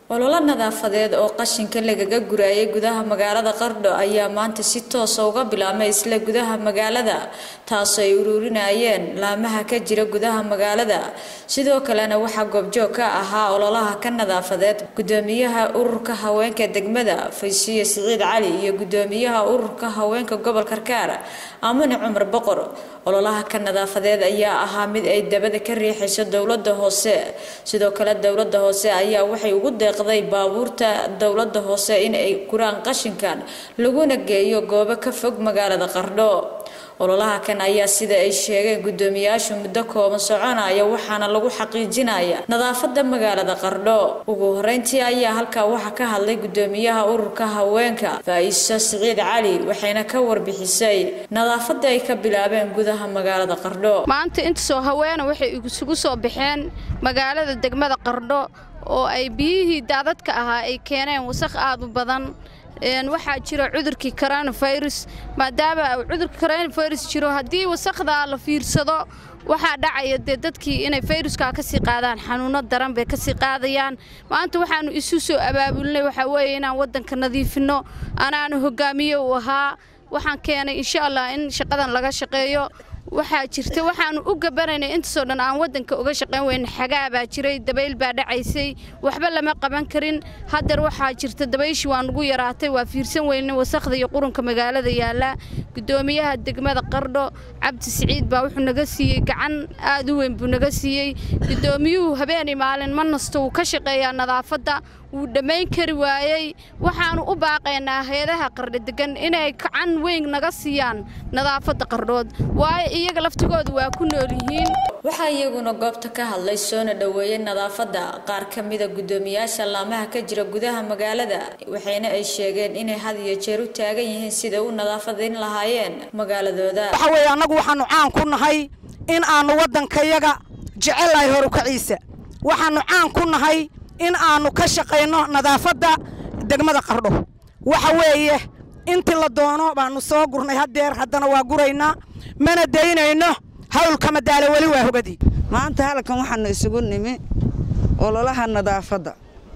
ololo nadaafadeed oo qashinka lagaga guraayay gudaha magaalada qardho ayaa maanta si toosa uga bilaabmay isla gudaha magaalada taasoo ay ururinayeen laamaha ka jira gudaha magaalada sidoo kalena waxaa goobjoog ka ahaa ololaha ka nadaafadeed gudoomiyaha ururka haweenka degmada faysiye siciid cali iyo gudoomiyaha ururka haweenka gobol karkaar aamine cumar boqor ololaha ka nadaafadeed ayaa ahaa mid ay dabada ka riixayso dowlada hoose sidoo kale dowlada hoose ayaa waxay ugu deeqday baabuurta dowlada hoose in ay guraan qashinkan laguna geeyo goobo ka fog magaalada qardho ololaha kan ayaa sida ay sheegeen gudoomiyaashu muddo kooban soconaya waxaana lagu xaqiijinaya nadaafada magaalada qardho ugu horeyntii ayaa halkaa waxaa ka hadlay gudoomiyaha ururka haweenka faa-iiso siciid cali waxayna ka warbixisay nadaafada ay ka bilaabeen gudaha magaalada qardho maanta intasoo haweena waxay isugu soo baxeen magaalada degmada qardho oo ay biyihii daadadka ahaa ay keeneen wasaq aad u badan waxaa jira cudurkii coronafirus maadaama cudurka coronafirus jiro haddii wasaqdaa la fiirsado waxaa dhacaya dee dadkii inay fayruskaa ka sii qaadaan xanuuno daran bay ka sii qaadayaan maanta waxaannu isu soo abaabulnay waxaa weeye inaan waddanka nadiifinno anaanu hoggaamiye u ahaa waxaan keenay insha allah in shaqadan laga shaqeeyo waxaa jirta waxaannu u gabanaynay intaasoo dhan aan waddanka uga shaqayn weyne xagaa baa jiray dabayl baa dhacaysay waxba lama qaban karin haddeer waxaa jirta dabayshii waa nugu yaraatay waa fiirsan weyne wasaqda iyo qurunka magaalada yaalla gudoomiyaha degmada qardho cabdi siciid baa wuxuu naga siiyey gacan aad u weyn buu naga siiyey gudoomiyuhu habeenii maalin ma nasto wuu ka shaqeeyaa nadaafadda wuu dhammayn kari waayey waxaannu u baaqaynaa hay-adaha qardho degan inay gacan weyn naga siiyaan nadaafadda qardhood waayo iyaga laftigooda waa ku nool yihiin waxaa iyaguna goobta ka hadlay soona dhoweeyey nadaafadda qaar ka mida gudoomiyaasha laamaha ka jira gudaha magaalada waxayna ay sheegeen inay had iyo jeer u taagan yihiin sida u nadaafadayn lahaayeen magaaladooda waxa weeye annagu waxaannu caan ku nahay in aannu waddankayaga jecellahay horukaciisa waxaannu caan ku nahay in aannu ka shaqayno nadaafadda degmada qardho waxa weeye intii la doono baannu soo gurnay haddeer haddana waa guraynaa mana daynayno hawlka madaalo weli waa hogadii maanta halkan waxaannu isugu nimi ololaha nadaafadda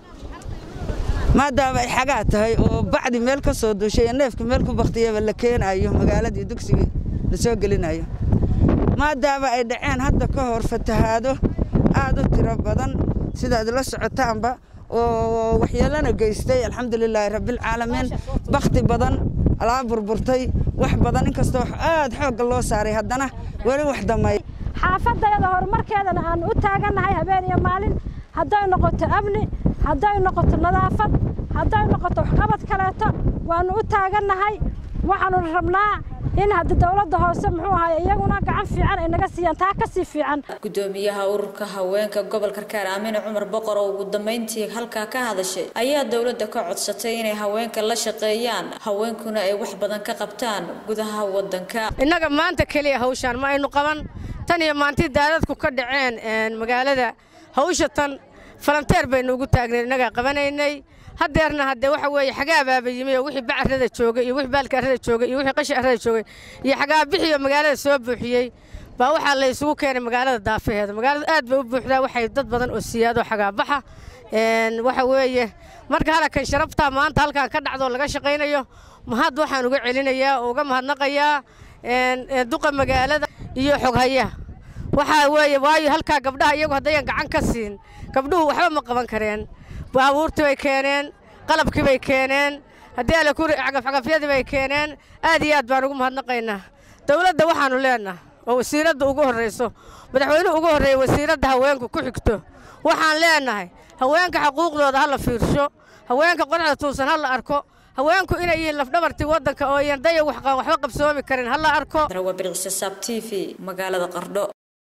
maadaama ay xagaa tahay oo bacdi meel ka soo duushay iyo neefka meel ku baktiyaba la keenaayo magaaladii dugsigii la soo gelinayo maadaama ay dhaceen hadda ka hor fatahaado aad u tiro badan sidaad la socotaanba oo waxyeelana geystay alxamdulilaahi rabbilcaalamiin bakhti badan alaa burburtay wax badan inkastoo aad xoogga loo saaray haddana weli wax damay xaafadayada horumarkeedana aan u taagannahay habeen iyo maalin hadday noqoto amni hadday noqoto nadaafad hadday noqoto waxqabad kaleeto waannu u taagannahay waxaannu rabnaa in hadda dowladda hoose muxuu ahaay iyaguna gacan fiican ay naga siiyaan taa ka sii fiican gudoomiyaha ururka haweenka gobol karkaar aamine cumar boqor oo ugu dambeyntii halkaa ka hadashay ayaa dowladda ka codsatay inay haweenka la shaqeeyaan haweenkuna ay wax badan ka qabtaan gudaha waddanka innaga maanta keliya hawshaan ma aynu qaban tan iyo maantii daadadku ka dhaceen magaalada hawsha tan falanteer baynu ugu taagnay innagaa qabanaynay haddeerna haddee waxa weeye xagaa baaba yimi oo wixii bacarrada joogay iyo wixii baalka arrada joogay iyo wixii qashi arrada joogay iyo xagaa bixii oo magaalada soo buuxiyey baa waxaa la isugu keenay magaalada daafaheeda magaaladu aad bay u buuxdaa waxay dad badan oo siyaado xagaa baxa waxa weeye marka halakan sharaftaa maanta halkan ka dhacdoo laga shaqaynayo mahad waxaan uga celinayaa oo uga mahadnaqayaa duqa magaalada iyo xoghayaha waxaa weeye waayo halkaa gabdhaha iyagu haddayan gacan ka siin gabdhuhu waxba ma qaban kareen baabuurtii bay keeneen qalabkii bay keeneen haddii alle ku cagafcagafyadii bay keeneen aad iyo aad baan ugu mahadnaqaynaa dowladda waxaannu leennaha oo wasiiradda ugu horrayso madaxweynuhu ugu horreeya wasiiradda haweenku ku xigto waxaan leennahay haweenka xuquuqdooda ha la fiirsho haweenka qorxda tuusan ha la arko haweenku inay yihiin lafdhabartii waddanka oo yan daya waxba qabsoomi karin ha la arko bircisasaab t v magaalada qardho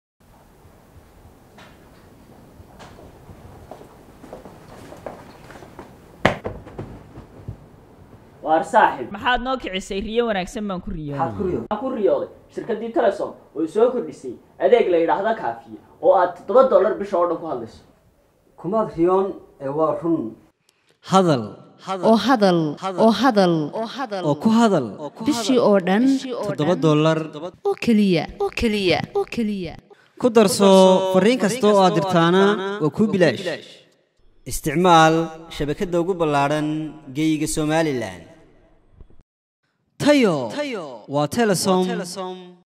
waar saaxib maxaad noo kicisay riyo wanaagsan baan ku riyooday ku riyooday shirkaddii telesom oo soo kordhisay adeeg la yidhaahda kaafiye oo aad toddoba dollar bisha oo dhan ku hadlayso kumaad riyoon ee waa run hadal oo hadal oo hadal oo ku hadal bishii oo dhan toddoba dollar oo keliya oo keliya oo keliya ku darso fariin kasta oo aad dirtaana waa kuu bilaash isticmaal shabakadda ugu ballaadhan geeyiga somalilan tayo waa telesom